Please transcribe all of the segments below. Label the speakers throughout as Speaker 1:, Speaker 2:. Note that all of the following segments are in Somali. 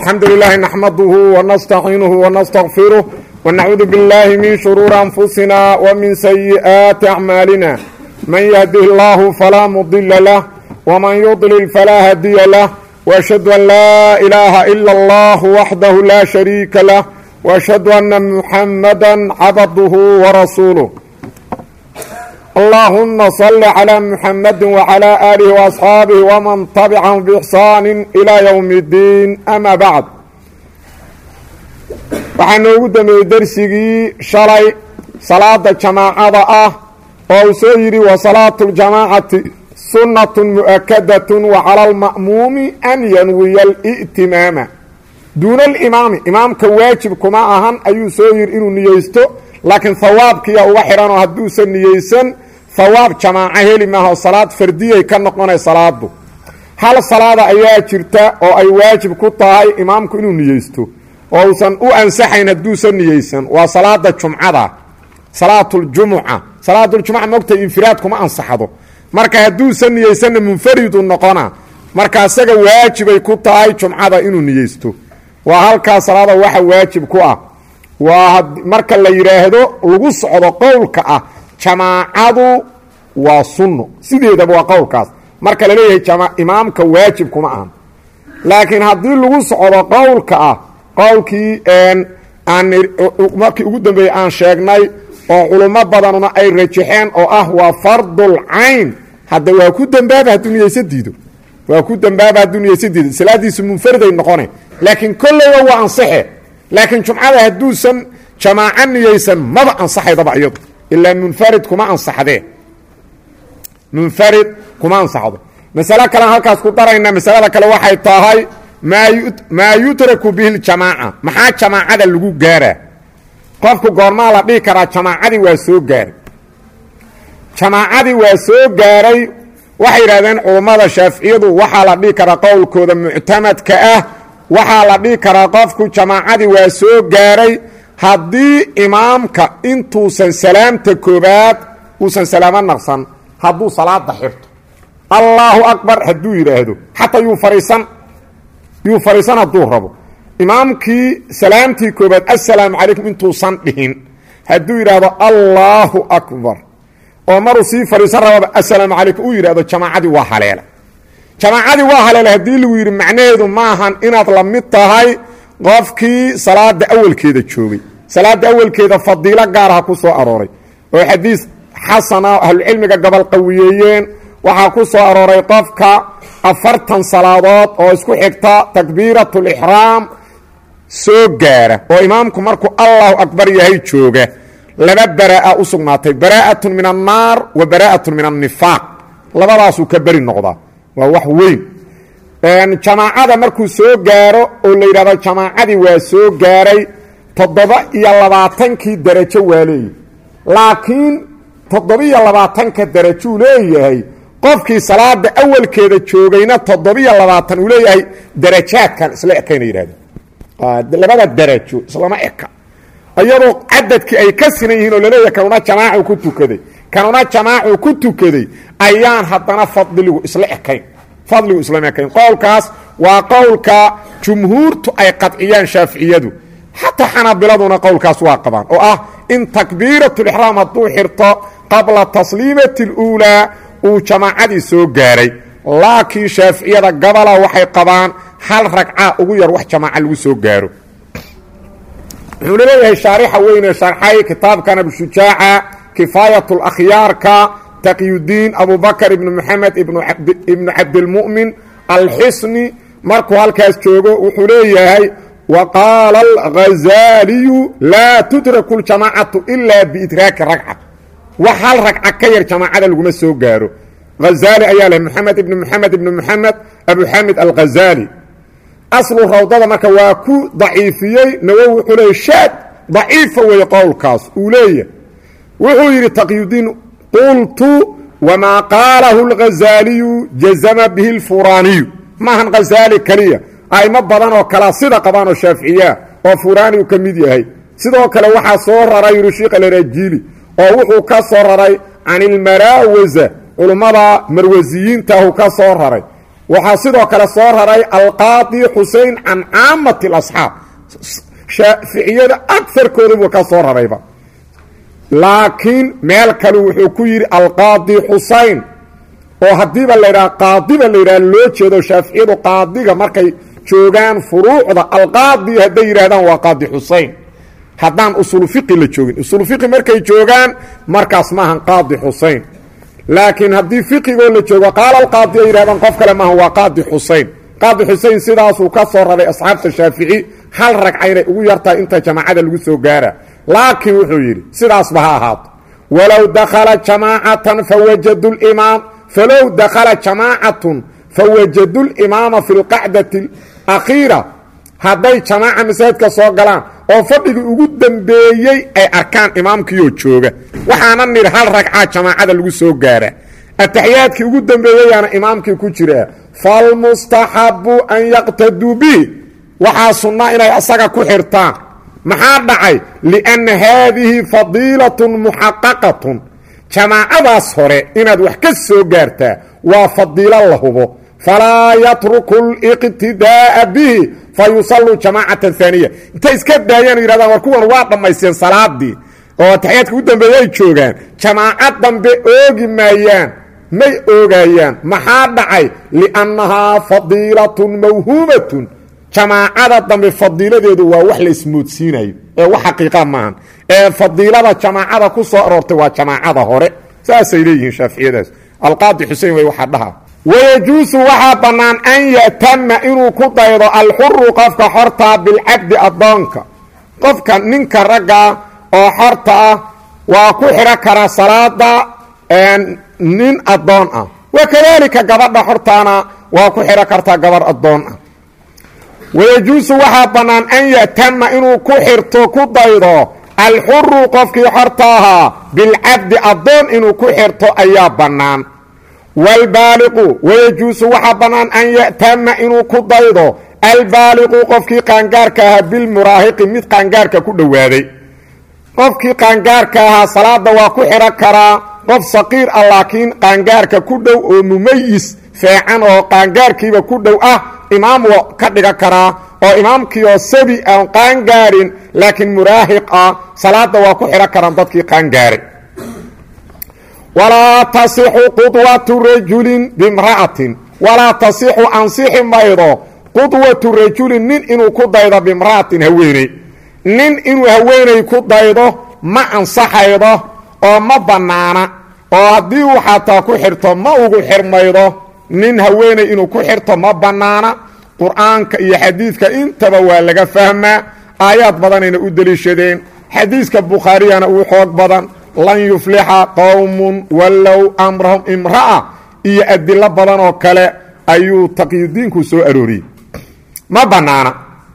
Speaker 1: الحمد لله نحمده ونستعينه ونستغفره ونعوذ بالله من شرور أنفسنا ومن سيئات أعمالنا من يهده الله فلا مضل له ومن يضلل فلا هدي له وأشهد أن لا إله إلا الله وحده لا شريك له وأشهد أن محمدا عبده ورسوله اللهم صل على محمد وعلى آله وأصحاabه ومن تبعهم بإحsaan إلى يوم الدين أmا bعd waxaa noogu dambeeyey dersigii shalay salaada jamaacada ah oo uu soo yidhi وصalaaة الجamاcaةi sunaة مؤkadaة وعalى الma'muumi an yanwiya الئtimaama duuna اlimaami imaamka waajib kuma ahan ayuu soo yidhi inuu niyeysto laakiin hawaabkiya uga xidhanoo hadduusan niyeysan hawaab jamaaco heli maaho salaad fardiyay ka noqonay salaadu hal salaada ayaa jirta oo ay waajib ku tahay imaamku inuu niyeysto oo uusan u ansaxayn hadduusan niyeysan waa salaada jumcada salaatuljumuca salaatuljumuca mogta infiraad kuma ansaxdo marka hadduusan niyeysanna munfaridu noqona marka isaga waajibay ku tahay jumcada inuu niyeysto waa halkaa salaada waxa waajib ku ah waa marka la yidhaahdo lagu socdo qowlka ah jamaacadu waa sunno sideedaba waa qowlkaas marka la leeyahay imaamka waajib kuma ahan laakiin haddii lagu socdo qowlka ah qowlkii markii ugu dambeeyey aan sheegnay oo culummo badanuna ay rajaxeen oo ah waa fardul cayn hadda waa ku dambaaba hadduu niyeysa diido waa ku dambaaba hadduu niyeysa diido salaadiisu munfariday noqone laakiin kolleyba waa ansaxe laakiin jumcada hadduusan jamaaco niyeysan maba ansaxaydaba iyadu ilaa munfarid kuma ansaxdee munfarid kuma ansaxdo masalo kalean halkaas ku darayna masalada kale waxay tahay maa yutraku bihi ljamaaca maxaa jamaacada lagu gaaraa qofku goormaa la dhihi karaa jamaacadii waa soo gaaray jamaacadii waa soo gaaray waxay yidhahdeen culummada shaaficiyadu waxaa la dhihi karaa qowlkooda muctamadka ah waxaa la dhihi karaa qofku jamaacadii waa soo gaaray haddii imaamka intuusan salaamta koobaad uusan salaamo naqsan hadduu salaada xirto allaahu akbar hadduu yidhaahdo xataa yuu fariisan yuu fariisan hadduu rabo imaamkii salaamtii koobaad assalaamu calaykum intuusan dhihin hadduu yidhaahdo allaahu akbar oo maruu sii fariisan rababa assalaamu calaykum uu yidhahdo jamaacadii waa haleela jamaacadii waa haleela haddii lagu yidhi macnaheedu maahan inaad la mid tahay qofkii salaada awalkeeda joogay salaada awalkeeda fadiilo gaaraha ku soo arooray oo xadiis xasana ahlucilmiga gobol qawiyeeyeen waxaa ku soo arooray qofka afartan salaadood oo isku xigta takbiirat lixraam soo gaara oo imaamku markuu allahu akbar yahay jooga laba baraa'a u sugnaatay baraa'atun min annaar wa baraa'atun min annifaaq labadaasuu ka beri noqdaa waa wax weyn jamaacada markuu soo gaaro oo la yidhahdo jamaacadii waa soo gaaray toddoba iyo labaatankii darajo waa leeyahy laakiin toddobiyo labaatanka darajuu leeyahay qofkii salaada awalkeeda joogayna toddobiyo labaatan uu leeyahay darajaadkan isla ekayna yidhahdeen labada darajo islama eka iyadoo cadadkii ay ka sinan yihiin oo laleeyahay kanuna jamaacu ku tukaday kanuna jamaacu ku tukaday ayaan haddana fadligu isla ekayn fadligu islama ekayn qowlkaas waa qowlka jumhuurtu ay qadciyaan shaaficiyadu xataa xanaabiladuna qowlkaas waa qabaan oo ah in takbiiratulixraam hadduu xirto qabla tasliimati اluulaa uu jamaacadii soo gaaray laakiin shaaficiyada gabola waxay qabaan hal ragca ugu yar wax jamaaca lagu soo gaaro wuxuuna leeyahay shaarixa weyne sharxay kitaabkan abushujaaca kifaayat اlakhyaarka taqyudiin abubakr ibn moxamed ibnu cabdilmu'min alxisni markuu halkaas joogo wuxuu leeyahay wa qaala alghazaaliyu laa tudraku ljamaacatu ilaa biidraaki ragca wax hal ragca ka yar jamaacada laguma soo gaaro hazaali ayaa leh moxamed ibni moxamed ibni moxamed abuxamid alghazaali aslu rawdada marka waa ku daciifiyey nawowi wuxuu leeyay shaad daciifa weeye qowlkaas uu leeyahy wuxuu yidhi taqyudiin qultu wamaa qaalahu اlghazaaliyu jazama bihi اlfuraaniyu maahan ghazaali keliya aimo badan oo kalea sida qabaan oo shaaficiyaa oo furaaniyu ka mid yahay sidoo kale waxaa soo raray yidhi sheikh alarajiili oo wuxuu ka soo raray can ilmaraawaza culummada marwasiyiintaahu ka soo raray waxaa sidoo kale soo raray alqaadi xusein can caamati اlasxaab shaaficiyada agarkoodabuu ka soo rarayba laakiin meel kale wuxuu ku yidhi alqaadi xusein oo haddiiba laydhaha qaadiba layidhaha loo jeedo shaaficiyadu qaadiga markay joogaan furuucda alqaadi hadday yidhahdaan waa qaadi xusein haddaan usulu fiqi la joogin usulu fiqi markay joogaan markaas maahan qaadi xusein laakiin haddii fiqigoo la joogo qaala alqaadi ay yidhahdaan qof kale maahan waa qaadi xusein qaadi xusein sidaasuu ka soo raray asxaabta shaafici hal ragca inay ugu yartahay inta jamaacada lagu soo gaara laakiin wuxuu yidhi sidaasba ha ahaato walow dakhala jamaacatan fawajadu limaam falow dakhala jamaacatun fawajadu limaama fi lqacdati akhiira hadday jamaaca masaajidka soo galaan oo fadhigii ugu dambeeyey ay arkaan imaamkiioo jooga waxaana nidhi hal ragcaa jamaacada lagu soo gaara ataxiyaadkii ugu dambeeyeyaana imaamkii ku jiraa falmustaxabu an yaqtaduu bihi waxaa sunna inay asaga ku xirtaan maxaa dhacay lianna haadihi fadiilatun muxaqaqatun jamaacadaas hore inaad wax ka soo gaartaa waa fadiilo la hubo falaa yatruku liqtidaa'a bihi fa yusalluu jamaacatan haaniya intay iska daayaan yidhahdaan war kuwan waa dhammaysteen salaadii oo ataxiyaadka ugu dambeeya ay joogaan jamaaco dambe oogi maayaan may oogayaan maxaa dhacay liannahaa fadiilatun mawhuumatun jamaacada dambe fadiiladeedu waa wax la ismoodsiinayo ee wax xaqiiqa maahan ee fadiilada jamaacada ku soo aroortay waa jamaacada hore saasay leeyihiin shaaficiyadaas alqaadi xusein way waxaa dhaha wayajuusu waxaa bannaan an ya'tama inuu ku daydo alxuru qofka xortaa bilcabdi addoonka qofka ninka ragga oo xorta ah waa ku xidho karaa salaada nin addoon ah wakadaalika gabadha xortaana waa ku xidho kartaa gabarh addoon ah wayajuusu waxaa bannaan an ya'tama inuu ku xirto ku daydo alxuru qofkii xorta ahaa bilcabdi addoon inuu ku xirto ayaa bannaan waalbaaliqu wayajuusu waxaa bannaan an ya'tama inuu ku daydo albaaliqu qofkii qaangaarka ahaa bilmuraahiqi mid qaangaarka ku dhowaaday qofkii qaangaarka ahaa salaada waa ku xidho karaa qof saqiir ah laakiin qaangaarka ku dhow oo mumayis feecan oo qaangaarkiiba ku dhow ah imaam waa ka dhiga karaa oo imaamkii oo sabi aan qaangaarin laakiin muraahiq ah salaada waa ku xidho karaan dadkii qaangaaray walaa tasixu qudwatu rajulin bimra'atin walaa tasixu ansixi maydo qudwatu rajulin nin inuu ku daydo bimra'atin haweeney nin inuu haweeney ku daydo ma ansaxaydo oo ma bannaana oo haddii uu xataa ku xirto ma ugu xirmaydo nin haweeney inuu ku xirto ma bannaana qur-aanka iyo xadiidka intaba waa laga fahmaa aayaad badanayna u deliishadeen xadiiska bukhaariyana uu xoog badan lan yuflixa qowmun wallow amrahum imra'a iyo adilo badan oo kale ayuu taqyudiinku soo arooriyey ma bannaana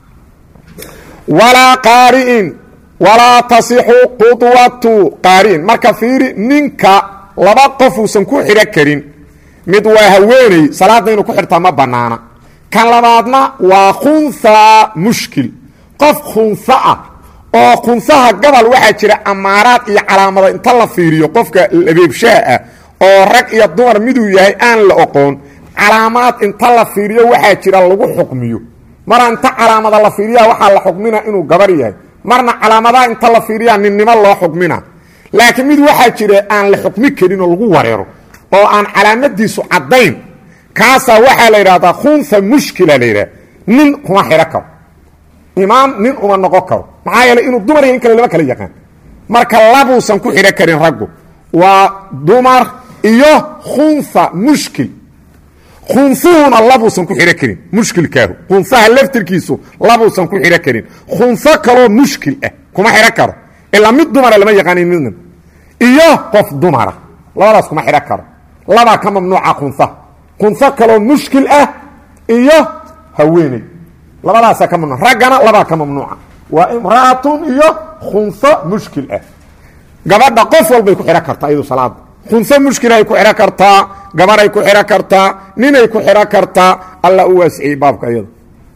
Speaker 1: walaa qaari'in walaa tasixu qudwatu qaari'in marka fiiri ninka laba qof uusan ku xidho karin mid waa haweeney salaadda inuu ku xidhtaa ma bannaana kan labaadna waa khunhaa mushkil qof khunha ah oo khunhaha gabal waxaa jira amaaraad iyo calaamada inta la fiiriyo qofka labeebshaha ah oo rag iyo dumar miduu yahay aan la oqoon calaamaad inta la fiiriyo waxaa jira lagu xukmiyo mara inta calaamada la fiiriya waxaa la xukmina inuu gabar yahay marna calaamadaha inta la fiiriya ninnimo loo xukmina laakiin mid waxaa jira aan la xukmi karin oo lagu wareero oo aan calaamadiisu caddayn kaasaa waxaa la yidhahdaa khunha mushkila la yidhaha nin kuma xidho karo imaam nin uma noqon karo maxaa yeeley inuu dumar iyo in kale lama kala yaqaan marka labuusan ku xidho karin raggu waa dumar iyo khunha mushkil khunhuhuna labuusan ku xidho karin mushkilkaahu khunhaha laftirkiisu labuusan ku xidho karin khunho kaloo mushkil ah kuma xidho karo ilaa mid dumara lama yaqaanin midna iyo qof dumara labadaas kuma xidho karo labaa ka mamnuuca khunha khunho kaloo mushkil ah iyo haweeney labadaasaa ka mamnuuc raggana labaa ka mamnuuca waa imra'atun iyo khunho mushkil ah gabadha qof walbay ku xidho kartaa iyadu salaada khunho mushkilaay ku xidho kartaa gabaray ku xidho kartaa ninay ku xidho kartaa alla u waasiciyey baabka iyada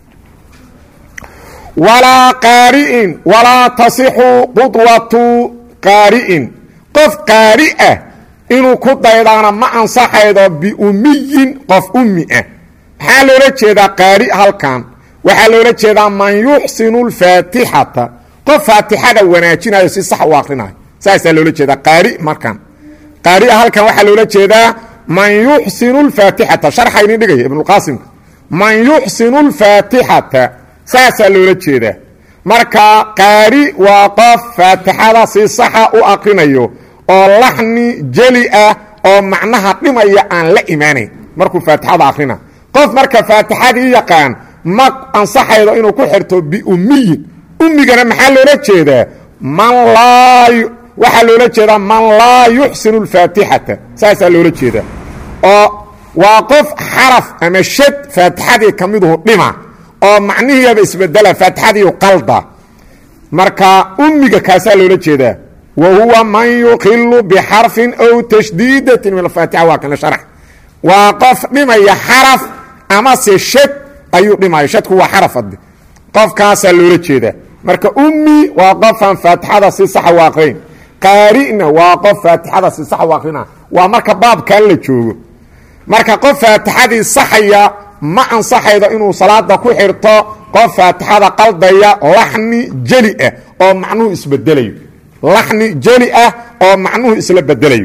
Speaker 1: walaa qaari'in walaa tasixu qudwatu qaari'in qof qaari ah inuu ku daydaana ma ansaxaydo biumiyin qof ummi ah maxaa loola jeedaa qaari halkan waxaa loola jeedaa man yuxsinu lfaatixata qof faatixada wanaajinayo si sax u akrinayo saasaa loola jeedaa qaari markan qaaria halkan waxaa loola jeedaa man yuxsinu lfaatixata sharxa idin dhigaya ibnuqaasimka man yuxsinu lfaatixata saasaa loola jeedaa marka qaari waa qof faatixada si saxa u akrinayo oo laxni jeli ah oo macnaha dhimaya aan la imaanayn markuu faatixada akrina qof marka faatixadii yaqaan ma ansaxaydo inuu ku xirto biummiyin ummigana maxaa loola jeedaa man laa waxaa loola jeedaa man laa yuxsinu lfaatixata saasaa loola jeedaa oo waa qof xaraf ama shad faatixadii ka miduhu dhima oo macnihiiaba isbedela faatixadiiu qalda marka ummiga kaasaa loola jeedaa wa huwa man yuqilu bixarfin aw tashdiidatin min alfaatixa waa kana sharx waa qof dhimaya xaraf amase shad ayuu dhimaya shadku waa xaraf ade qofkaasaa loola jeedaa marka ummi waa qofaan faatixada si saxa u aqrayn qaarina waa qof faatixada si sax u akrina waa marka baabkan la joogo marka qof faatixadii saxaya ma ansaxaydo inuu salaada ku xirto qof faatixada qaldaya laxni jeli ah oo macnuhu isbedelayo laxni jeli ah oo macnuhu isla bedelayo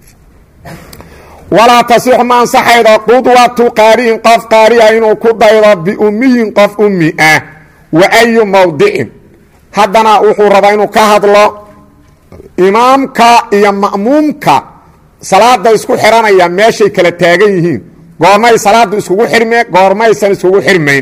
Speaker 1: walaa tasixu ma ansaxaydo qudwatu qaari'in qof qaariah inuu ku daydo biummiyin qof ummi ah wa ayu mawdicin haddana wuxuu rabaa inuu ka hadlo imaamka iyo ma'muumka salaada isku xiranaya meeshay kala taagan yihiin goormay salaadu iskugu xirmeen goormaysan iskugu xirmayn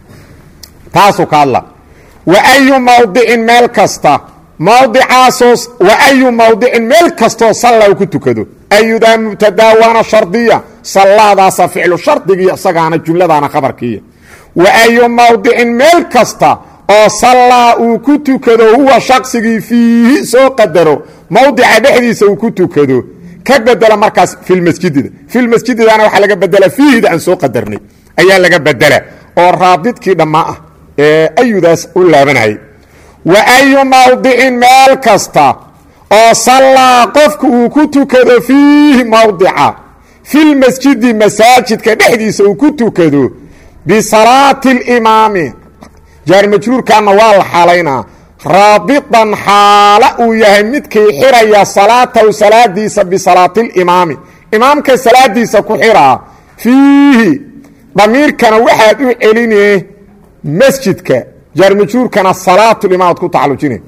Speaker 1: taasuu ka hadla wa ayu mawdicin meel kasta mawdicaasoo wa ayu mawdicin meel kastoo salla ku tukado ayudaa mubtadaa waana shardiya sallaadaasa ficlu shardigii isagaana jumladaana khabarkiiya wa ayu mawdicin meel kasta oo sallaa uu ku tukado huwa shaqsigii fiihi soo qadaro mawdica dhexdiisa uu ku tukado ka bedela markaas filmasjidida filmasjididana waxaa laga bedela fiihida aan soo qadarnay ayaa laga bedela oo raabidkii dhammaa ah ee ayudaas u laabanayay wa ayu mawdicin meel kasta oo sallaa qofku uu ku tukado fiihi mawdica filmasjidi masaajidka dhexdiisa uu ku tukado bisalaati اlimaami jaar majruurkaana waa la xaalaynaa raabitan xaala uu yahay midkii xiraya salaatahu salaadiisa bisalaati اlimaami imaamka salaadiisa ku xiraa fiihi damiirkana waxaad u celine masjidka jaar majruurkana salaatulimaam ad ku tacalujine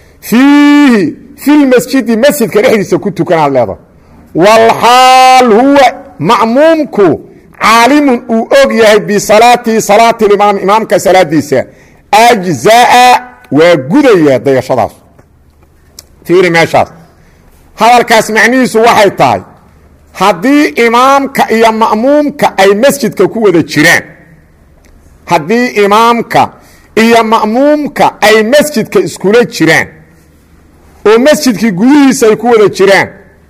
Speaker 1: fiihi filmasjidi masjidka dhexdiisa ku tukanaad leeda walxaal huwa ma'muumku caalimun uu og yahay bisalaatihi salaati limaam imaamka salaadiisa ajzaa waa gudaya dayashadaas fiiri meeshaas hadalkaas macnihiisu waxay tahay haddii imaamka iyo ma'muumka ay masjidka ku wada jiraan haddii imaamka iyo ma'muumka ay masjidka iskula jiraan oo masjidkii gudihiisa ay ku wada jiraan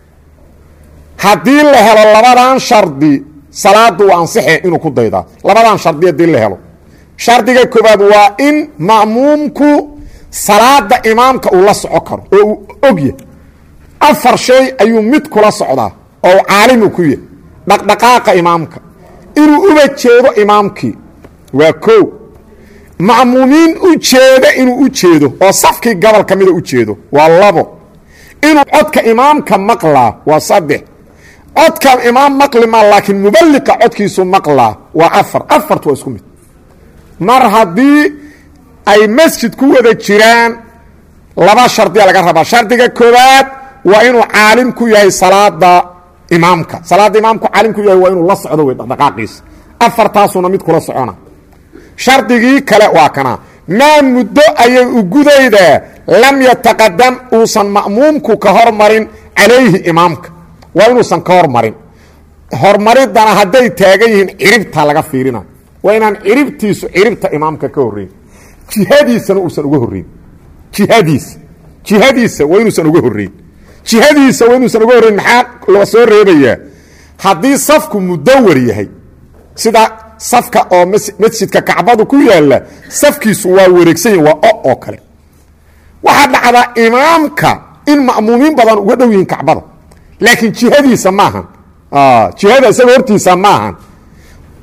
Speaker 1: haddii la helo labadan shardi salaadu waa ansixe inuu ku daydaa labadan shardi haddii la helo shardiga koobaad waa in ma'muumku salaada imaamka uu la soco karo oo uu ogya afar shay ayuu mid kula socdaa oo u caalimu ku yahy dhaqdhaqaaqa imaamka inuu uba jeedo imaamkii waa kow ma'muumiin u jeeda inuu u jeedo oo safkii gobol ka mida u jeedo waa labo inuu codka imaamka maqlaa waa saddex codka imaam maqli ma laakiin muballiqa codkiisu maqlaa waa afar afartu waa isku mid mar haddii ay masjid ku wada jiraan laba shardiya laga rabaa shardiga koowaad waa inuu caalim ku yahay salaada imaamka salaada imaamku caalim ku yahay waa inuu la socdo wey dhaqdhaqaaqiisa afartaasuna mid kula socona shardigii kale waa kana maa muddo ayay u gudaydaa lam yataqadam uusan ma'muumku ka hormarin calayhi imaamka waa inuusan ka hormarin hormaridana hadday taagan yihiin ciribta laga fiirina waa inaan ciribtiisu ciribta imaamka ka horreyn jihadiisana uusan uga horreyn jihadiisa jihadiisa waa inuusan uga horreyn jihadiisa waa inuusan uga horreyn maxaa la soo reebayaa haddii safku mudawar yahay sida safka oo masjidka kacbadu ku yaalla safkiisu waa wareegsan yahi waa o oo kale waxaa dhacdaa imaamka in ma'muumiin badan uga dhow yihiin kacbada laakiin jihadiisa maahan jihada isaga hortiisa maahan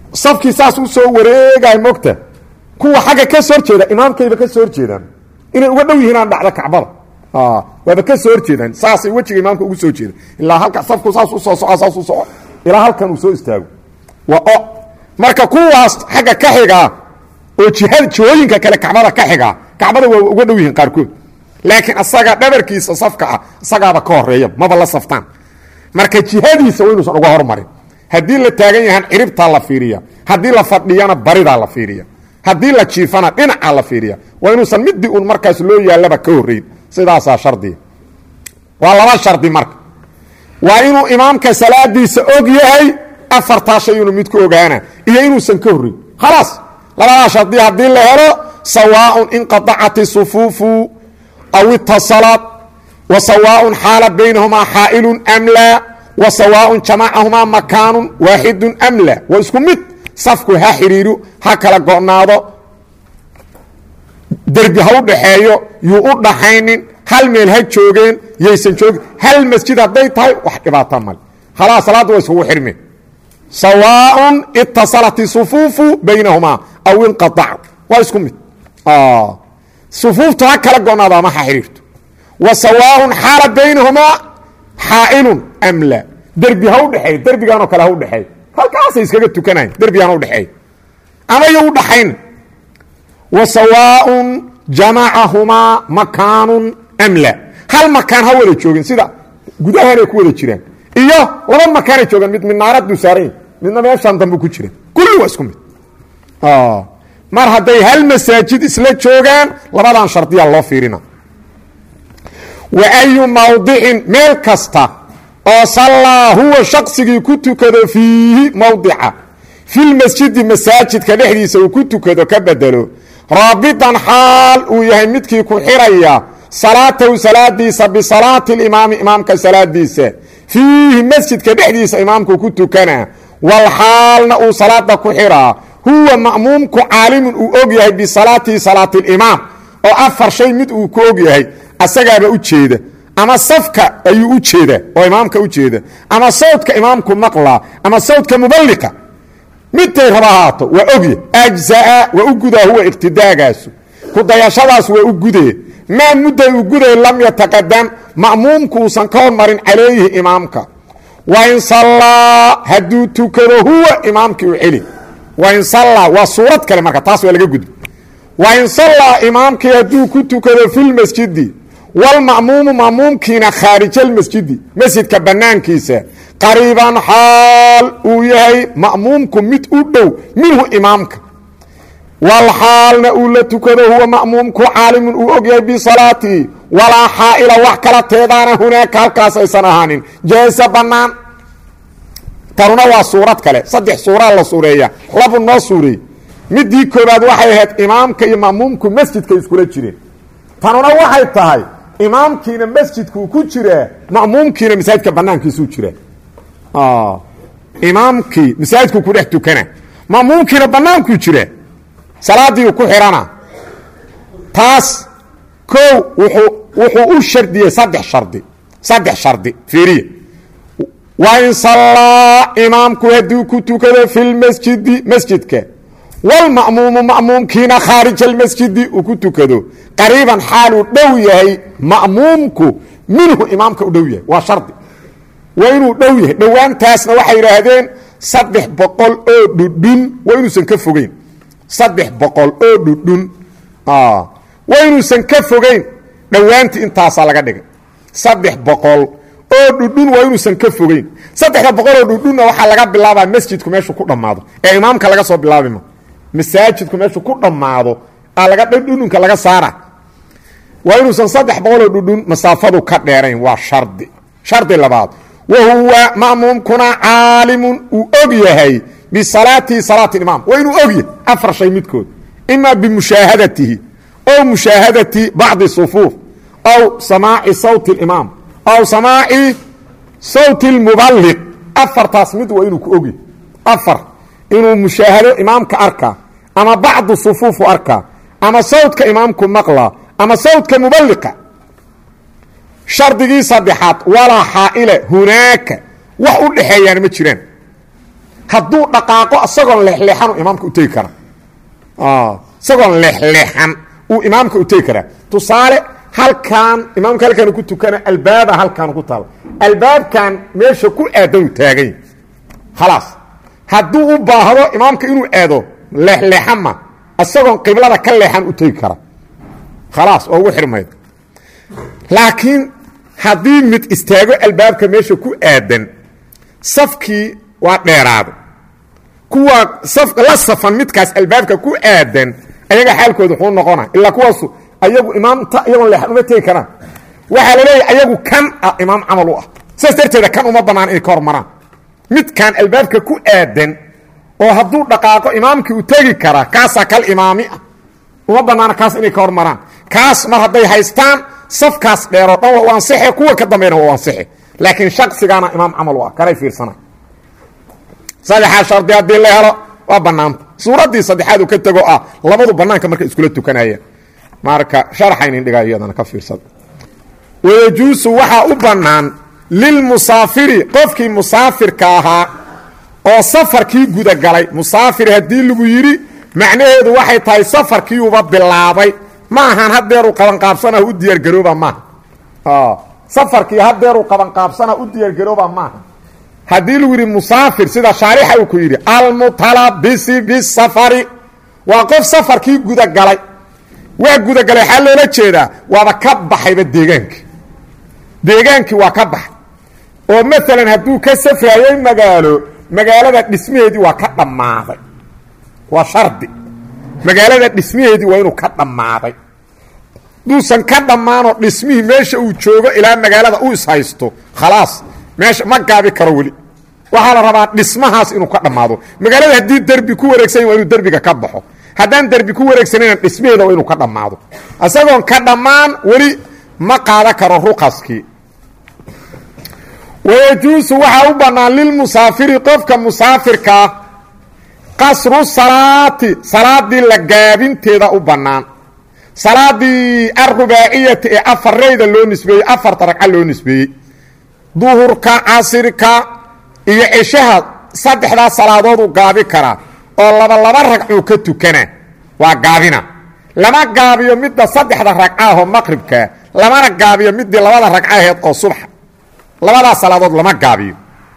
Speaker 1: safkii saas u soo wareegay mogta kuwa xagga ka soo horjeeda imaamkayba ka soo horjeedaan inay uga dhow yihiin aan dhacda kacbada waaba ka soo horjeedaan saasay wejiga imaamka ugu soo jeeda ilaa halka safku saas usoo soco saas u soco ilaa halkan uu soo istaago waa o marka kuwaas xagga ka xigaa oo jihada jihooyinka kale kacbada ka xigaa kacbada waa uga dhow yihiin qaarkood laakiin asaga dhabarkiisa safka ah isagaaba ka horeeya maba la saftaan marka jihadiisa waa inuusan uga hormarin haddii la taagan yahan ciribtaa la fiiriya haddii la fadhiyana baridaa la fiiriya haddii la jiifana dhinacaa la fiiriya waa inuusan midii un markaas loo yaallaba ka horrayn sidaasaa shardiga waa laba shardi marka waa inuu imaamka salaadiisa og yahay afartaa shay inuu mid ku ogaana iyo inuusan ka horrayn khalaas labadaa shardi haddii la helo sawaaءun inqadacat isufuufu aw itasalat wa sawaaءun xaala baynahumaa xaa'ilu am laa wa sawaaءun jamacahumaa makaanu waaxidu am laa waa isku mid safku ha xidhiiru ha kala go'naado derbi ha u dhaxeeyo yuu u dhaxaynin hal meel ha joogeen yaysan joogin hal masjid hadday tahay wax dhibaata male khalaas salaadda waa iskugu xidhmeen sawaaءun itasalat isufuufu baynahumaa aw inqaac waa isku mid sufuuftu ha kala go'naado ama ha xidhiirto wa sawaaءun xaala baynahumaa xaa'ilun am laa derbi ha u dhexeey derbigaanoo kale ha u dhexeey halkaasay iskaga tukanayan derbigaan u dhexeey ama yo u dhaxayn wa sawaaءun jamacahumaa makaanun am laa hal makaan ha wada joogin sida gudahanay ku wada jiraan iyo laba makaanay joogaan mid minaaradu saaranya midna meeshaan dambe ku jira kulli waa isku mid mar hadday hal masaajid isla joogaan labadan shardiyaa loo fiirina wa ayu mawdicin meel kasta oo sallaa huwa shaqsigii ku tukado fiihi mawdica filmasjidi masaajidka dhexdiisa uu ku tukado ka bedelo raabitan xaal uu yahay midkii ku xiraya salaatahu salaadiisa bisalaati limaami imaamka salaadiisa fiihi masjidka dhexdiisa imaamku ku tukana wal xaalna uu salaada ku xiraa huwa ma'muumku caalimun uu og yahay bisalaatihi salaati limaam oo afar shay mid uu ku og yahay asagaaba u jeeda ama safka ayuu u jeeda oo imaamka u jeeda ama sawdka imaamku maqlaa ama sawdka muballiqa midtay raba ahaato waa ogya ajzaa waa u gudaa huwa iqtidaagaasu kudayashadaas waa u gudee maa mudday u guday lam yataqadam ma'muumku uusan ka hormarin calayhi imaamka wain sallaa hadduu tukado huwa imaamkii u celi wain sallaa waa suurad kale marka taas waa laga gudba wain sallaa imaamkii hadduu ku tukado filmasjidi walma'muumu ma'muumkiina khaarijalmasjidi masjidka bannaankiisa qariiban xaal uu yahay ma'muumku mid u dhow minhu imaamka wal xaalna uu la tukado huwa ma'muumku caalimun uu og yahay bisalaatihi walaa xaa'ila wax kala teedaana hunaaka halkaas aysan ahaanin jaasa bannaan tanuna waa suurad kale saddex suuraa la suureeya labu noo suureey midii koobaad waxay ahayd imaamka iyo ma'muumku masjidka iskula jireen tanuna waxay tahay imaamkiina masjidkuu ku jiraa ma'muumkiina masaajidka banaankiisuu jiraa imaamkii masaajidku ku dhex tukana ma'muumkiina bannaankuu jiraa salaadiiu ku xihana taas kow wuxuu wuxuu u shardiyey saddex shardi saddex shardi fiiriya wa in sallaa imaamku hadduu ku tukado fi lmasjidi masjidka walma'muumu ma'muumkiina khaarij almasjidi uu ku tukado qariiban xaaluu dhow yahay ma'muumku minhu imaamka u dhow yahay waa shardi waa inuu dhow yahay dhowaantaasna waxay yidhaahdeen saddex boqol oo dhudhun waa inuusan ka fogeyn saddex boqol oo dhudhun waa inuusan ka fogeyn dhowaantii intaasaa laga dhigay saddex boqol oo dhudhun waa inuusan ka fogeyn saddexda boqol oo dhudhunna waxaa laga bilaabaa masjidku meeshuu ku dhammaado ee imaamka laga soo bilaabima masaajidku meeshuu ku dhammaado aa laga dhudhunka laga saara waa inuusan saddex boqol oo dhudhun masaafadu ka dheerayn waa shardi shardi labaad wa huwa ma'muumkuna caalimun uu og yahay bisalaatihi salaati imaam waa inuu og yahay afar shay midkood ima bimushaahadatihi ow mushaahadati bacdi sufuuf aw samaaci sawti اlimaam aw samaaci sawti اlmuballiq afartaas mid waa inuu ku og yahay afar inuu mushaahado imaamka arkaa ama bacdu sufuufu arkaa ama sawdka imaamku maqlaa ama sawdka muballiqa shardigii saddexaad walaa xaa'ile hunaaka wax u dhexeeyaan ma jiraan hadduu dhaqaaqo isagoon leexleexan uu imaamka u tegi kara isagoon leexleexan uu imaamka u tegi karaa tusaale halkan imaamka halkan ku tukana albaaba halkan ku taal albaabkan meesha ku aadan u taagany khalaas hadduu u baahdo imaamka inuu aado leexleexan ma isagoon qiblada ka leexan u tegi kara khalaas oo ugu xirmayd laakiin haddii mid istaago albaabka meesha ku aadan safkii waa dheeraado kuwa la safan midkaas albaabka ku aadan ayaga xaalkooda wuxuu noqona ilaa kuwaasu ayagu imaamta iyagoon leexan uma tegi karaan waxaa la leeyahay ayagu kan ah imaam camal u ah sidaas darteeda kan uma bannaan inay ka hormaraan midkan albaabka ku aadan oo hadduu dhaqaaqo imaamkii u tegi karaa kaasaa kal imaami ah uma bannaana kaas inay ka hormaraan kaas mar hadday haystaan safkaas dheeroo dhan waa u ansixe kuwa ka dambeena waa u ansixe laakiin shaksigaana imaam camal u ah kanay fiirsana saddexaa shardi haddii la helo waa bannaanta suuraddii saddexaad uu ka tego ah labadu bannaanka markay iskula tukanayeen marka sharxaynin dhigaa iyadana ka fiirsada wayajuusu waxaa u bannaan lilmusaafiri qofkii musaafirka ahaa oo safarkii gudagalay musaafir haddii lagu yidhi macnaheedu waxay tahay safarkiiuba bilaabay ma ahan hadeeruu qabanqaabsana u diyaargarooba maaha safarkii hadeeruu qabanqaabsana u diyaargarooba maaha haddii lagu yidhi musaafir sida shaarixa uu ku yidhi almutalabisi bisafari waa qof safarkii gudagalay waa gudagalay waxaa loola jeedaa waaba ka baxayba deegaankii deegaankii waa ka baxay oo maalan hadduu ka safraayey magaalo magaalada dhismaheedii waa ka dhammaaday waa shardi magaalada dhismaheedii waa inuu ka dhammaaday duusan ka dhammaanoo dhismihii meesha uu joogo ilaa magaalada u ishaysto khalaas meesha ma gaabi karo weli waxaa la rabaa dhismahaas inuu ka dhammaado magaalada haddii derbi ku wareegsan waa inuu derbiga ka baxo haddaan derbi ku wareegsanayna dhismaheeda waa inuu ka dhammaado isagoon ka dhammaan weli ma qaada karo ruqaskii wayajuusu waxaa u bannaan lilmusaafiri qofka musaafirkaa qasru salaati salaadii la gaabinteeda u bannaan salaadii alrubaaciyati ee afareyda loo nisbeeyey afarta ragca loo nisbeeyey duhurka casirka iyo ceshaha saddexdaa salaadood uu gaabi karaa oo laba laba ragcuu ka tukana waa gaabina lama gaabiyo midda saddexda ragcaahoo maqribkaa lamana gaabiyo midii labada ragca aheed oo subxa labadaas salaadood lama gaabiyo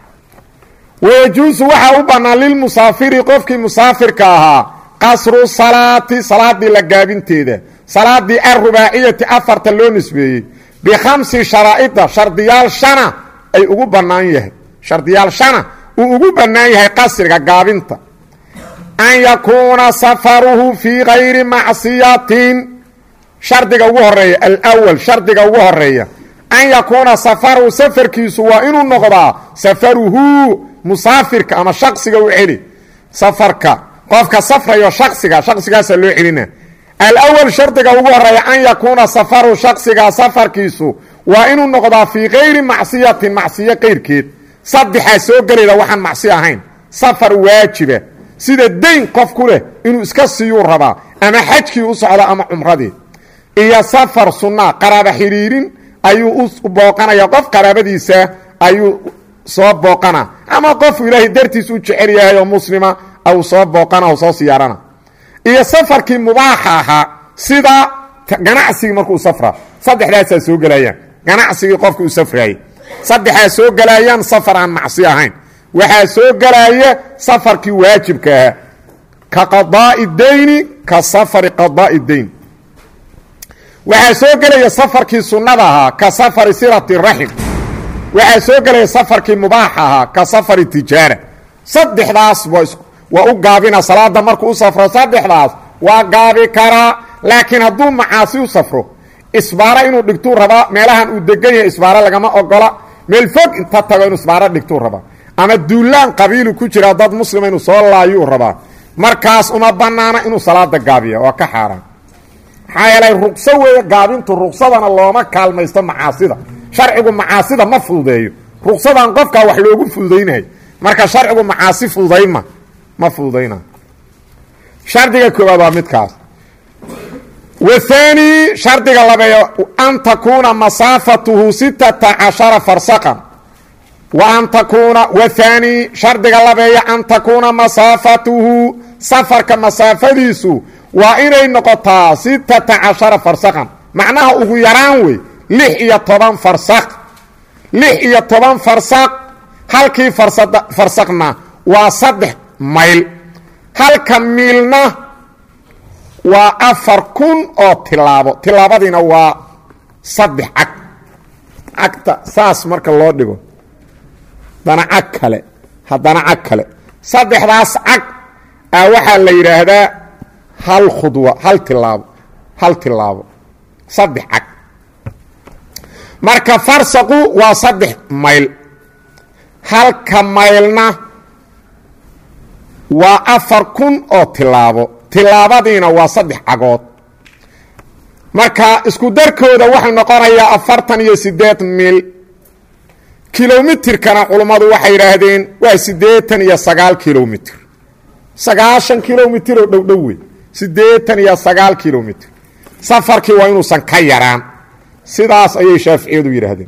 Speaker 1: wayajuusu waxaa u bannaan lilmusaafiri qofkii musaafirka ahaa qasru salaati salaadii la gaabinteeda salaadii alrubaaciyati afarta loo nisbeeyey bikhamsi sharaa'ida shardiyaal shana ay ugu bannaan yahay shardiyaal shana uu ugu bannaan yahay qasriga gaabinta an yakuuna safaruhu fii gayri macsiyatin shardiga ugu horeeya alwal shardiga ugu horeeya an yakuuna safaruhu safarkiisu waa inuu noqdaa safaruhu musaafirka ama shaksiga u celi safarka qofka safrayo shaksiga shaksigaasa loo celina alawal shardiga ugu horeeya an yakuuna safaru shaksiga safarkiisu waa inuu noqdaa fii kayri macsiyatin macsiyo qayrkeed saddexaa soo gelayda waxaan macsiyo ahayn safar waajiba sida dayn qof ku leh inuu iska siiyuu rabaa ama xajkii u socda ama cumradii iyo safar sunnaa qaraaba xidhiirin ayuu u booqanaya qof qaraabadiisa ayuu soo booqana ama qofu ilaahay dartiis u jecel yahay oo muslima au soo booqana o soo siyaarana iyo safarkii mubaaxa ahaa sida ganacsigii markuu safra saddexdaasaa soo gelayaan ganacsigii qofka uu safraayey saddexaa soo gelayaan safar aan macsi ahayn waxaa soo gelaya safarkii waajibka ahaa ka qadaa'i dayni ka safari qadaa'i dayn waxaa soo gelaya safarkii sunnada ahaa ka safari silati raxim waxaa soo gelaya safarkii mubaaxa ahaa ka safari tijaara saddexdaas waa u gaabina salaada markuu u safro saddexdaas waa gaabi karaa laakiin hadduu macaasi u safro isbaaro inuu dhigtuu rabaa meelahan uu degan yahay isbaaro lagama ogola meel fog inta tago inuu isbaaro dhigtuu rabaa ama duulaan qabiilu ku jira dad muslima inuu soo laayuu rabaa markaas uma banaana inuu salaada gaabiya waa ka xaaraan maxaa yeelay ruqso weeye gaabintu ruqsadana looma kaalmaysto macaasida sharcigu macaasida ma fududeeyo ruqsadan qofkaa wax loogu fududaynayo marka sharcigu macaasi fududaynma ma fududayna shardiga koowaad waa midkaas wahaani shardiga labeeyo an takuuna masaafatuhu sittata cashara farsaqan wa an takuuna wahaani shardiga labeeya an takuuna masaafatuhu safarka masaafadiisu waa inay noqotaa sittata cashara farsakhan macnaha ugu yaraan wey lix iyo toban farsakh lix iyo toban farsakh halkii farsakna waa saddex mayl halka miilna waa afar kun oo tilaabo tilaabadiina waa saddex cag cagta saas marka loo dhigo haddana cag kale haddana cag kale saddexdaas cag a waxaa la yidhaahdaa hal khudwa hal tilaabo hal tilaabo saddex cag marka farsaqu waa saddex mayl halka maylna waa afar kun oo tilaabo tilaabadiina waa saddex cagood marka isku darkooda waxay noqonayaa afartan iyo siddeed mil kilomitirkana culummadu waxay yidhaahdeen waa siddeetan iyo sagaal kilomitr sagaashan kilomitr oo dhow dhow wey siddeetan iyo sagaal kilomitr safarkii waa inuusan ka yaraan sidaas ayay shaaficiyadu yidhaahdeen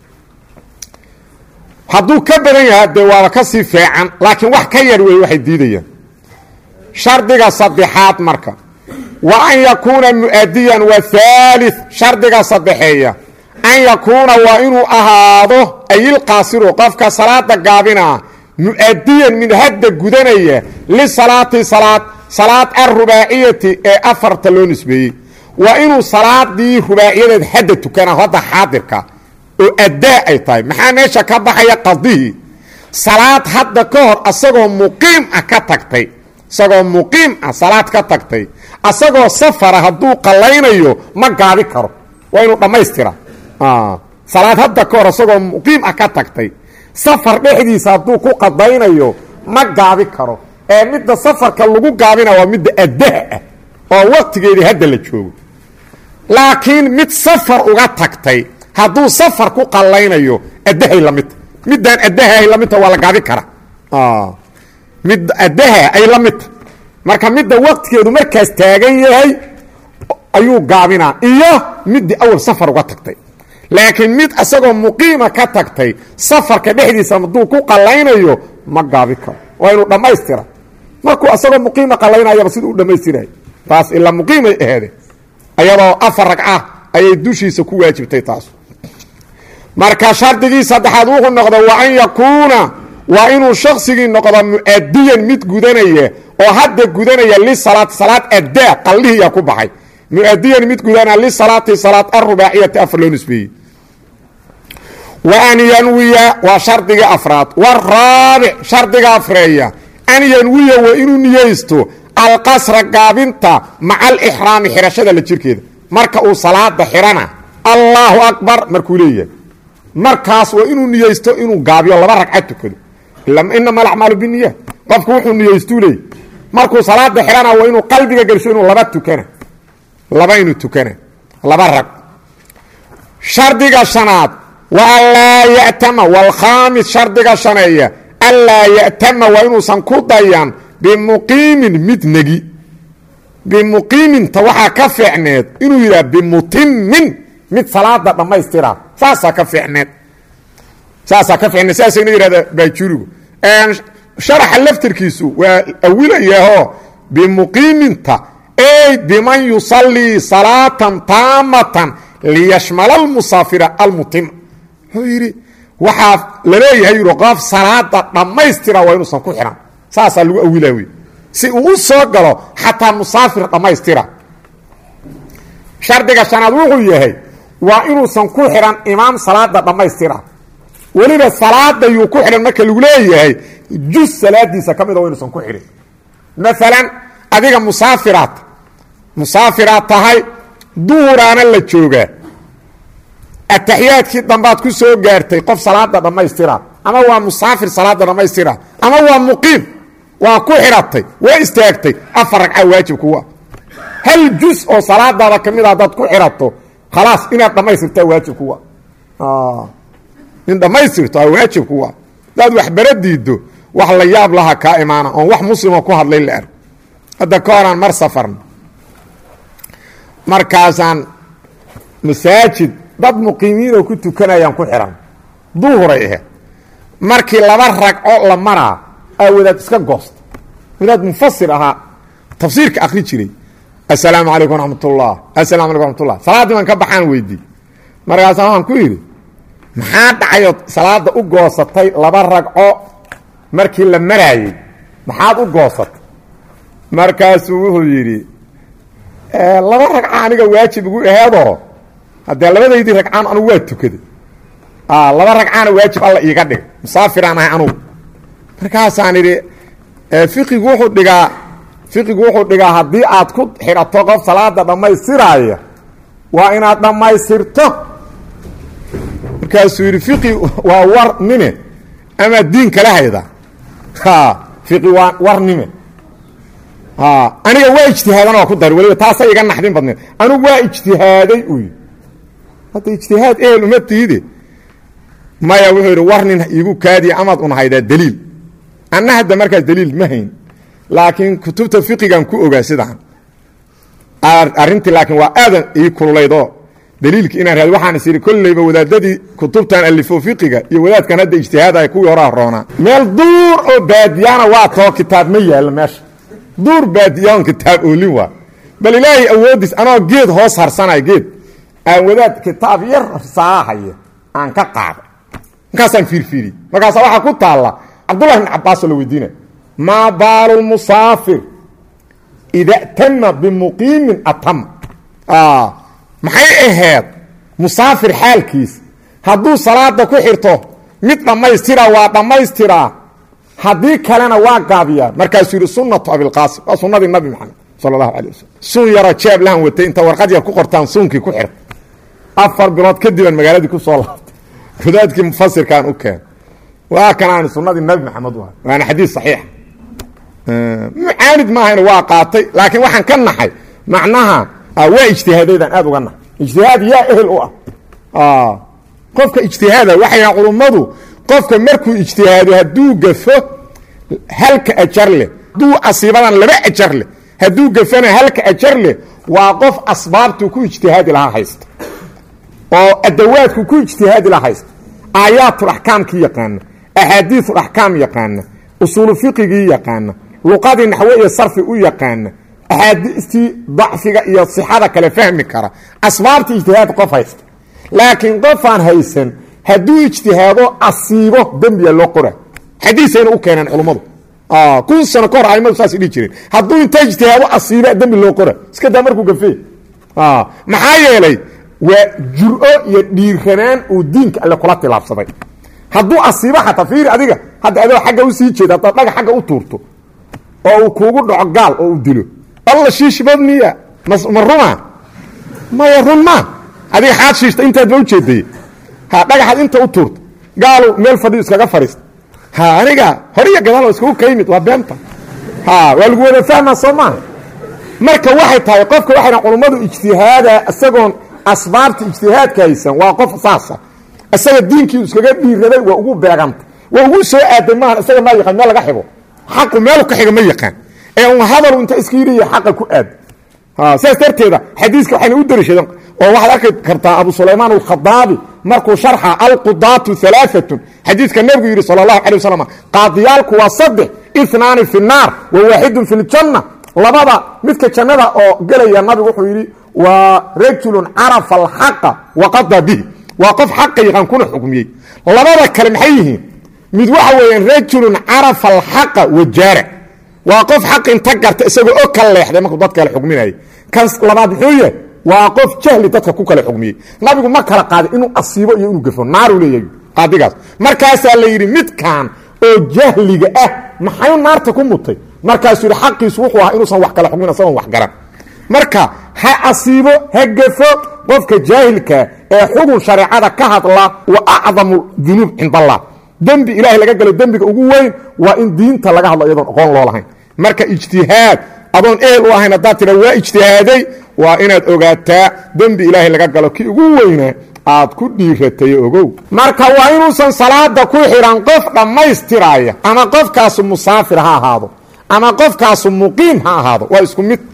Speaker 1: hadduu ka badan yaha dee waaba ka sii feecan laakiin wax ka yar wey waxay diidayaan shardiga saddexaad marka wa an yakuuna mu'adiyan wa haalith shardiga saddexeeya an yakuuna waa inuu ahaado ayilqaasiru qofka salaada gaabinaa mu'adiyan mid hadda gudanaya lisalaati salaad salaad alrubaaciyati ee afarta loo nisbeeyey waa inuu salaadii rubaaciyadeed hadda tukana hadda xaadirka oo addaa ay tahay maxaa meesha ka baxaya qadihii salaad hadda ka hor asagoo muqiim ah ka tagtay isagoo muqiim ah salaad ka tagtay asagoo safara hadduu qallaynayo ma gaabi karo waa inuu dhammaystira salaad hadda ka hor asagoo muqiim ah ka tagtay safar dhexdiisa hadduu ku qadaynayo ma gaabi karo ee midda safarka lagu gaabina waa midda addaha ah oo waqtigeedii hadda la joogo laakiin mid safar uga tagtay hadduu safar ku qallaynayo addahay lamidta middaan addahaay lamidta waa la gaabi kara mid addaha ay la midta marka midda waqtigeedu markaas taagan yahay ayuu gaabinaa iyo middii awal safar uga tagtay laakiin mid isagoo muqiima ka tagtay safarka dhexdiisa hadduu ku qallaynayo ma gaabi karo waa inuu dhammaystira markuu isagoo muqiima qallaynayaba siduu u dhammaystiray taas ilaa muqiimay aheede ayadoo afar ragca ayay dushiisa ku waajibtay taas marka shardigii saddexaad wuxuu noqda wa an yakuuna waa inuu shaksigii noqdo mu'adiyan mid gudanaya oo hadda gudanaya lisalaati salaad addaa qallihiyaa ku baxay muadiyan mid gudanaa lisalaati salaad arubaaciyati afar loo nisbeeyey wa an yanwiya waa shardiga afraad waraabic shardiga afreeya an yanwiya waa inuu niyeysto alqasra gaabinta maca alixraami xirashada la jirkeeda marka uu salaada xirana allaahu akbar markuu leeyahay markaas waa inuu niyeysto inuu gaabiyo laba ragcad tukado inama alacmaalu biniya qofku wuxuu niyeystuu leeyay markuu salaada xirana waa inuu qalbiga gelsho inuu laba tukana laba inuu tukana laba rag shardiga shanaad wa anlaa ya'tama waalkhaamis shardiga shaneeya anlaa ya'tama waa inuusan ku dayan bimuqiimin mid negi bimuqiiminta waxaa ka fiicneed inuu yidhaha bimutimin mid salaada dhammaystira saasaa ka fiicneed saasaa ka fiicneed saasayna yidhahda baajurigu sharaxa laftirkiisu waa awilayahoo bimuqiiminta ey biman yusallii salaatan taamatan liyashmala almusaafira almutima wuxuu yidhi waxaa laleeyahay yidhi qof salaada dhammaystira waa inuusan ku xihan saasaa lagu awilaa wey si uu u soo galo xataa musaafir dhammaystira shardiga shanaad wuxuu yahay waa inuusan ku xidhan imaam salaada dhammaystira weliba salaada yuu ku xidhan marka lagu leeyahay jus salaadiisa ka mida waa inuusan ku xidhin maalan adiga musaafiraad musaafiraad tahay duhuraana la joogaa ataxiyaadkii dambaad ku soo gaartay qof salaada dhammaystira ama waa musaafir salaada dhammaystira ama waa muqiim waa ku xidhatay waa istaagtay afar ragca waajib kuwa hal jus oo salaadaada ka mid a hadaad ku xidhato khalaas inaad dhammaystirtaa waajib kuwa in dhammaystirto aa waajib kuwa hadaad waxbara diiddo wax la yaab laha kaa imaana oon wax muslimo ku hadlay la arg hadda ka horaan mar safarna markaasaan masaajid dad muqiimiin oo ku tukanayaan ku xihan duhuray ahayd markii laba ragco la maraa aa wadaad iska goosta wadaad munfasir ahaa tafsiirka akri jiray assalaamu calaykum raxmat ullah asalamu alaykum raxmatullah salaaddii baan ka baxaan weydii markaasaa waxaan ku yidhi maxaa dhacayood salaada u goosatay laba ragco markii la maraayey maxaad u goosatay markaasuu wuxuu yidhi laba ragca aniga waajib igu aheedoo haddee labadaydii ragcaan anugu waa tukaday laba ragcaana waajib alla iiga dhig musaafiraan ahay anugu markaasaan idhi fiqigu wuxuu dhigaa fiqigu wuxuu dhigaa haddii aad ku xidhato qof salaada dhammaystiraaya waa inaad dhammaystirto markaasuu yidhi fiqi waa war nime ama diin kala hayda fiqi waa war nime aniga waa ijtihaadan oo ku dari waliba taasay iga naxdin badneed anigu waa ijtihaaday uu yidhi hadda ijtihaad ehel uma tiide maya wuxuu yidhi war nin iigu kaadiya amaad unahaydaa daliil anna hadda markaas daliil ma hayn laakiin kutubta fiqigan ku ogaa sidaan arrintii laakiin waa aadan ii kululaydoo daliilki inaan raad waxaan is idhi kolleyba wadaadadii kutubtan alifo fiqiga iyo wadaadkan hadda ijtihaadaya kuwii horaa roonaa meel duur oo baadiyaana waa too kitaab ma yaallo meesha duur baadiyaan kitaab oolin waa bal ilaahay awoodiis anoo geed hoos harsanay geed aan wadaad kitaab yar saahaya aan ka qaaday markaasaan fiirfiiriy markaasa waxaa ku taalla cabdullahi bn cabbaasoo la weydiinay maa baalu musaafir ida tama bimuqiimin atama maxay ahayd musaafir xaalkiis hadduu salaada ku xirto mid dhammaystira waa dhammaystiraa haddii kalena waa gaabiyaa markaasuu yidhi sunatu abilqaasim waa sunnadii nabi maxamed sala allahu alay wasalam suun yaroo jeeb lahan watay inta warqad yar ku qortaan suunkii ku xirta afar bilood kadibaan magaaladii ku soo laabtay wadaadkii mufasirkaan u keen waa kanaan sunnadii nabi maxamed u waana xadiis saxiixa mucaanid maahayna waa qaatay laakiin waxaan ka naxay macnaha waa ijtihaadaydaan aad uga naxay ijtihaad yaa ehel u ah qofka ijtihaada waxay dhahan culummadu qofka markuu ijtihaado hadduu gafo halka ajar leh hadduu asiibadan laba ajar leh hadduu gafana halka ajar leh waa qof asbaabtuu ku ijtihaadi lahaa haysta oo adawaadku ku ijtihaadi lahaa haysta aayaatul axkaamkii yaqaana axaadiisul axkaam yaqaana usuulu fiqigii yaqaana luqadii naxwe iyo sarfi u yaqaana axaadiistii dacfiga iyo sixada kale fahmi kara asbaabtii ijtihaad qof haysta laakiin qofaan haysan hadduu ijtihaado asiibo dembiya loo qora xadiisayna u keeneen culummadu kun sano ka hor aimadu saas dhihi jireen hadduu inta ijtihaado asiiba dembi loo qora iska daa markuu gafee maxaa yeelay waa jur-o iyo dhiiranaan uu diinka alle kula tilaabsaday hadduu asiibo xataa fiiri adiga hadda adoo xagga usii jeeda haddaad dhaga xagga u tuurto oo uu kuugu dhaco gaal oo uu dilo alla shiishbad miya ma ruma maya run ma adiga xaad shiishta intaadba ujeeday ha dhagaxaad inta u tuurta gaalu meel fadhiyo iskaga fadhiista ha aniga horiya gadaal oo iskugu ka yimid waa beenta ha waa lagu wada fahmaa soo maaha marka waxay tahay qofka waxayna culummadu ijtihaada isagoon asbaabta ijtihaadka haysan waa qof saasa isaga diinkii iskaga dhiiraday waa ugu beeganta waa ugu soo aaday maahan isaga maa yaqaan meel laga xigo xaqu meelu ka xiga ma yaqaan ee un hadalu inta iska yidhiya xaqa ku aad sidaas darteeda xadiiska waxayna u dariishadeen oo waxaad arki kartaa abu sulaymaan alkhadaabi markuu sharxa alqudaatu alaaatun xadiidka nebigu yidhi sal allahu alay wasalam qaadiyaalku waa saddex inaani fi naar wa waaxidun fi ljanna labada midka jannada oo gelaya nabigu wuxuu yidhi waa rajulun carafa alxaqa waqada bihi waa qof xaqa yaqaan kuna xukmiyey labada kale maxay yihiin mid waxa weeyaan rajulun carafa alxaqa wajaara waa qof xaq inta garta isagoo og kala leexday markuu dad kale xukminayay kan labaad muxuu yahay waa qof jahli dadka ku kala xukmiyey nabigu ma kala qaadin inuu asiibo iyo inuu gafo naaruu leeyahay qaadigaas markaasaa la yidhi midkan oo jahliga ah maxay naarta ku mutay markaasuu yidhi xaqiisu wuxuu ahaa inuusan wax kala xukmin isagoon wax garan marka ha asiibo ha gafo qofka jaahilkaa ee xugun shareecada ka hadla wa acdamu dunuub cind allah dembi ilaahay laga galo dembiga ugu weyn waa in diinta laga hadlo iyadoon aqoon loo lahayn marka ijtihaad adoon ehel u ahayn haddaad tira waa ijtihaaday waa inaad ogaataa dembi ilaahay laga galo kii ugu weynaa aad ku dhiiratay ogow marka waa inuusan salaada ku xidhan qof dhammaystiraaya ama qofkaasu musaafir ha ahaado ama qofkaasu muqiim ha ahaado waa isku mid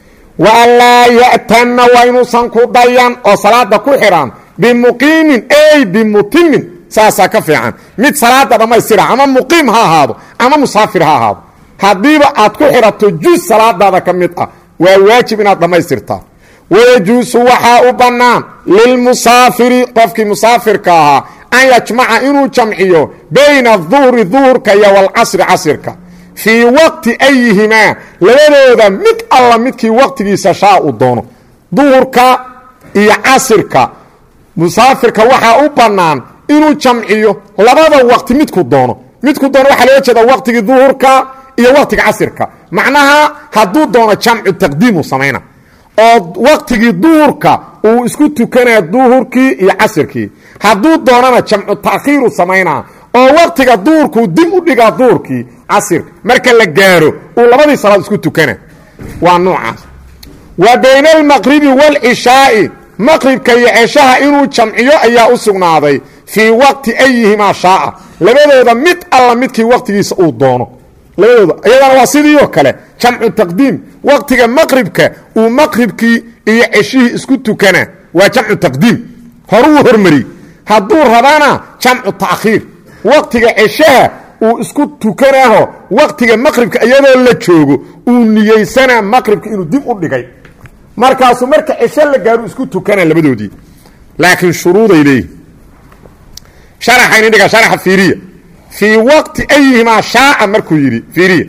Speaker 1: wa anlaa ya'tana waa inuusan ku dayan oo salaada ku xidhan bimuqiimin ey bimutimin saasaa ka fiican mid salaada dhammaystira ama muqiim ha ahaado ama musaafir ha ahaado haddiiba aad ku xidhato juz salaadaada ka mid ah waa waajib inaad dhammaystirtaa wayajuusu waxaa u bannaan lilmusaafiri qofkii musaafirka ahaa an yajmaca inuu jamciyo bayna aduhri duhurka iyo walcasri casirka fii waqti ayihimaa labadooda mid alla midkii waqtigiisa shaa uu doono duhurka iyo casirka musaafirka waxaa u bannaan inuu jamciyo labada waqti midku doono midku doono waxaa looga jeeda waqtigii duhurka iyo waqtiga casirka macnaha hadduu doono jamcu taqdiimu samayna oo waqtigii duhurka uu isku tukanaya duhurkii iyo casirkii hadduu doonana jamcu taakhiiru samaynaa oo waqtiga duhurkuu dib u dhigaa duhurkii casirka marka la gaaro uu labadii salaad isku tukana waa noocaas wa bayna almaqribi waalcishaa'i maqribka iyo ceshaha inuu jamciyo ayaa u sugnaaday fii waqti ayihimaa shaaa labadooda mid alla midkii waqtigiisa uu doono labadooda iyadana waa sidii oo kale jamcu taqdiim waqtiga maqribka uu maqribkii iyo ceshihii isku tukana waa jamcu taqdiim horuu hormari hadduu rabana jamcu taakhiir waqtiga ceshaha uu isku tukanaho waqtiga maqribka iyadoo la joogo uu niyeysanaa maqribka inuu dib u dhigay markaasuu marka cesho la gaaru isku tukana labadoodii laakiin shuruuday leeyihin sharaxayni dhiga sharaxa fiiriya fii waqti ayihimaa shaaa markuu yidhi fiiriya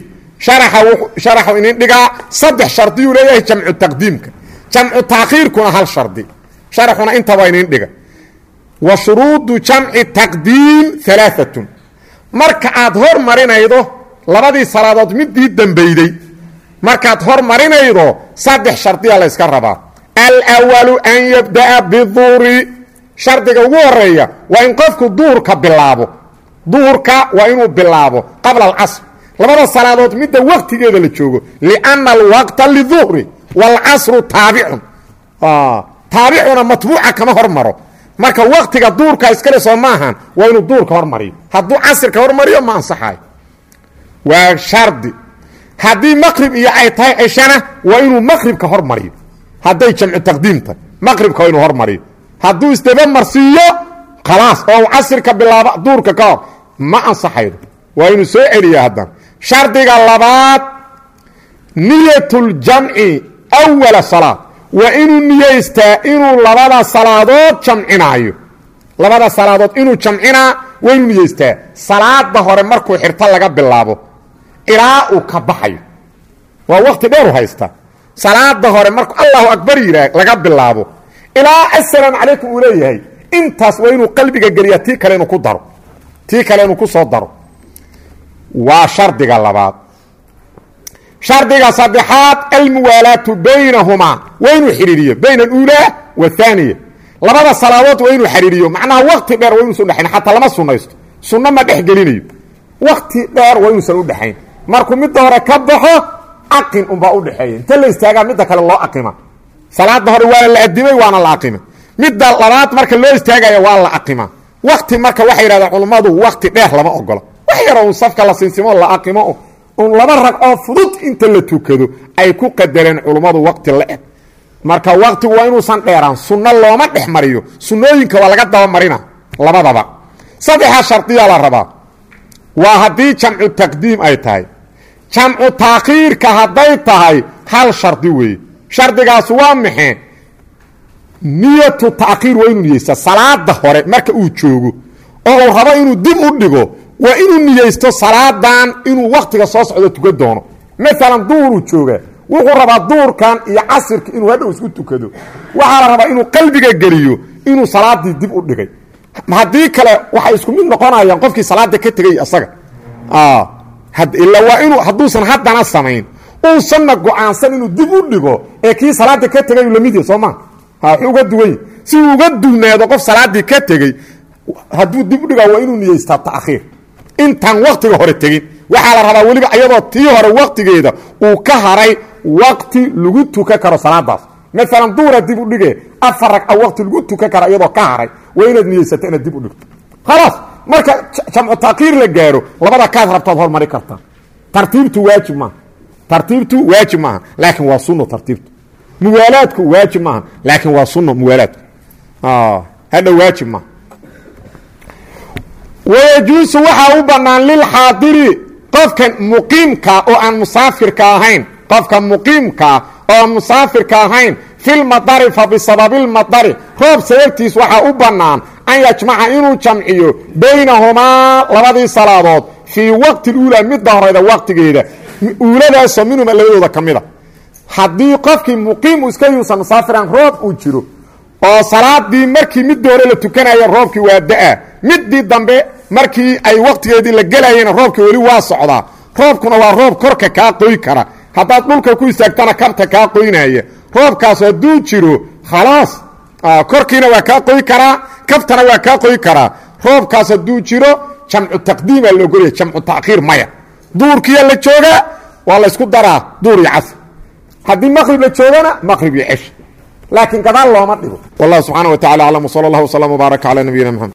Speaker 1: sharaxu inin dhigaa saddex shardiyuu leeyahay jamcu taqdiimka jamcu taakhiirkuna hal shardi sharaxuna intaba inin dhiga wa shuruudu jamci taqdiim alaaatun marka aad hor marinaydo labadii salaadood midii dambeyday markaad hor marinaydo saddex shardiya la yska rabaa alwalu an yabda'a biduhri shardiga ugu horeeya waa in qofku duhurka bilaabo duhurka waa inuu bilaabo qabla alcasr labada salaadood midda waqtigeeda la joogo lianna alwaqta liduhri waalcasru taabicun taabicuna matbuuca kama hormaro marka waqtiga duurka iskale soo maahan waa inuu duurka hormariyo hadduu casirka hormariyo ma ansaxayo waa shardi haddii maqrib iyo ay tahay ceshana waa inuu maqribka hormariyo hadday jamcu taqdiim tahay maqribka waa inuu hormariyo hadduu isdaba marsiiyo khalaas oo casirka bilaaba duurka ka hor ma ansaxaydo waa inuu soo celiya haddana shardiga labaad niyatuljamci awala salaad waa inuu niyeystaa inuu labada salaadood jamcinaayo labada salaadood inuu jamcinaa waa inuu niyeystaa salaada hore markuu xirto laga bilaabo ilaa uu ka baxayo waa waqti dheeru haysta salaada hore markuu allahu akbar yidhaah laga bilaabo ilaa assalaamu calaykum uu leeyahay intaas waa inuu qalbiga geliyaa tii kale inuu ku daro tii kale inuu ku soo daro waa shardiga labaad shardiga saddexaad almuwaalaatu baynahumaa waa inuu xidhiiriyo bayna aluulaa waathaaniya labada salaadood waa inuu xidhiiriyo macnaha wakti dheer waa inuusan udhexayn xataa lama sunaysto sunno ma dhex gelinayo wakti dheer waa inuusan udhexayn markuu midda hore ka baxo aqin unbaa udhexeeya inta la istaagaa midda kale loo aqima salaada hore waana la adimay waana la aqima midda labaad marka loo istaagaya waa la aqima wakti marka waxay yidhahdeen culummadu wakti dheer lama ogola wax yaroo un safka la sinsimo la aqimo un laba ragcoo fudud inta la tukado ay ku qadareen culummadu wakti la eg marka waktigu waa inuusan dheeraan sunno looma dhex mariyo sunnooyinka waa laga dabamarina labadaba saddexaa shardiyaa la rabaa waa haddii jamcu taqdiim ay tahay jamcu taakhiirka hadday tahay hal shardi weeye shardigaas waa maxee niyatu taakhiir waa inuu niyeysta salaada hore marka uu joogo oo uu rabo inuu dib u dhigo waa inuu niyeysto salaadan inuu waktiga soo socdo tukan doono maalan duuruu jooga wuxuu rabaa duurkan iyo casirka inuu hadhow isku tukado waxaa la rabaa inuu qalbiga geliyo inuu salaadii dib u dhigay haddii kale waxay isku mid noqonayaan qofkii salaada ka tegay isaga ila waa inuu hadduusan haddana samayn uusanna go-aansan inuu dib u dhigo ee kii salaada ka tegay lamid yahy soo maa wuxuu uga duwany si uu uga dugnaado qof salaadii ka tegey hadduu dib u dhigaa waa inuu niyeystaa taakhiir intaan waktiga hore tegin waxaa la rabaa weliba iyadoo tii hore waktigeeda uu ka haray wakti lagu tukan karo salaadaas maalan duura dib u dhige afar ragca wakti lagu tukan karo iyadoo ka haray waa inaad niyeysato inaad dib u dhigto khalaas marka jamcu taakhiir la gaaro labada kaad rabtaad hormari kartaa tartiibtu waajib maaha tartiibtu waajib maaha laakiin waa sunno tartiibtu muwaalaadku waajib maaha laakiin waa sunno muwaalaadku hadha waajib maaha wayajuusu waxaa u bannaan lilxaadiri qofka muqiimka oo aan musaafirka ahayn qofka muqiimkaa oo aan musaafirka ahayn filmadari fa bisababilmadari roob sababtiis waxaa u bannaan an yajmaca inuu jamciyo baynahumaa labadii salaadood fii waqti uulaa midda horeyda waqtigeeda uuladaasoo minhuma labadooda ka mida haddii qofkii muqiim iska yuusan musaafiran roob uu jiro oo salaadii markii midii hore la tukanayo roobkii waa da-a midii dambe markii ay waqtigeedii la gelayena roobkii weli waa socdaa roobkuna waa roob korka kaa qoy kara haddaad dhulka ku istaagtana kabta kaa qoynaya roobkaas hadduu jiro khalaas korkiina waa kaa qoy karaa kabtana waa kaa qoy karaa roobkaas hadduu jiro jamcu taqdiimaa la ogolaya jamcu takhiir maya duurkiya la joogaa waa laysku daraa duur iyo casr haddii maqrib la joogana maqrib iyo cesh laakiin gadaal looma dhigo wallah subxaana wa tacala aclam wsala allah wslam wbaarak cala nabiyina mxamed